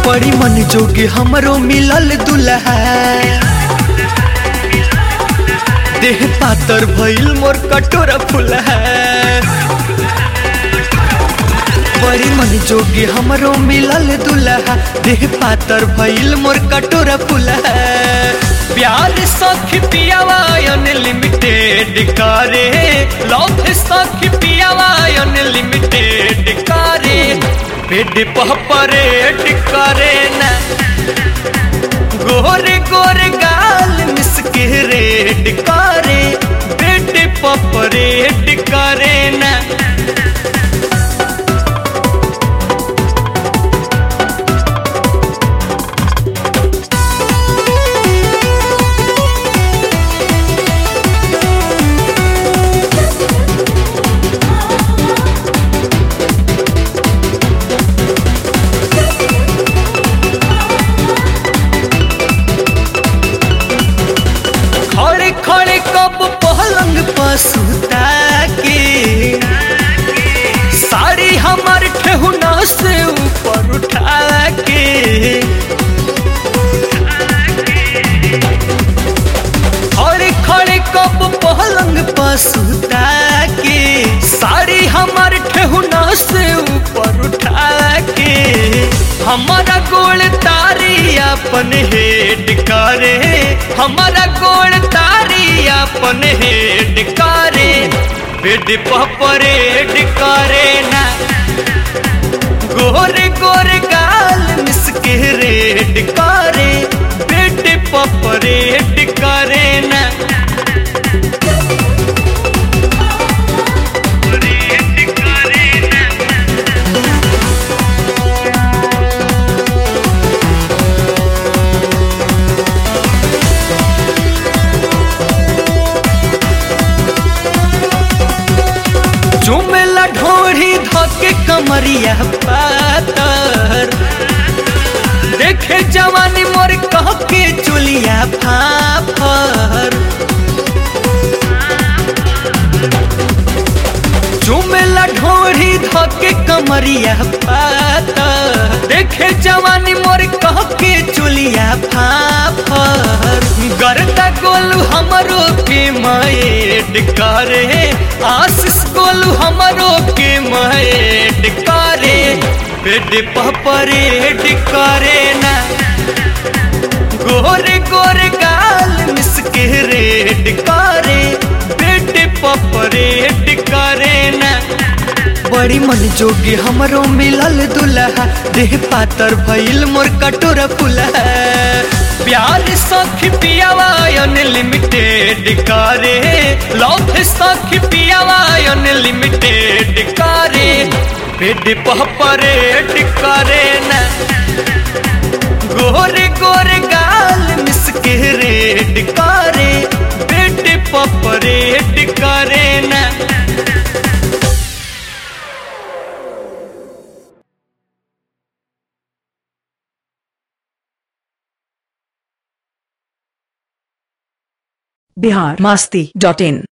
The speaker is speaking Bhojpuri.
बड़ी मन जोगे हमरो मिलल दुल्हा देह पातर भइल मोर कटोरा फुलहा बड़ी मन जोगे हमरो मिलल दुल्हा देह पातर भइल मोर कटोरा फुलहा प्यार सखी पियावा अनलिमिटेड करे लव सखी पियावा अनलिमिटेड करे पेट पह परेड करे ना गोरे गोरे गाल मिसके रेड करे पेट पह परेड करे ना खड़े खड़े कब पलंग पर सुता के साड़ी हमार ठेहुना से ऊपर उठा के खड़े खड़े कब पलंग पर सुता के साड़ी हमार ठेहुना से ऊपर उठा के हमारा गोल तारी अपन हेड करे हमारा गोल तारी अपन हेड करे बेड परेड करे ना गोरे गोरे गाल मिसके रेड करे बेड परेड करे ना चुमेला ढोरी धके कमरिया पातर देखे जवानी मोर कह के चुलिया फाफर चुमेला ढोरी धके कमरिया पातर देखे जवानी मोर कह के चुलिया फाफर गरदा गोलू हमरो के माएड करे आशीष गोलू हमरो के माएड करे बेड परेड करे ना गोरे गोरे गाल मिसके रेड करे बेड परेड करे ना बड़ी मन जोगी हमरो मिलल दुल्हा देह पातर भइल मोर कटोरा फुलहा प्यार सखी पियावा अनलिमिटेड करे लव सखी पियावा अनलिमिटेड करे पेट पह परेड करे ना गोरे गोरे गाल मिसके रेड करे पेट पह परेड करे ना बिहार मस्ती डॉट इन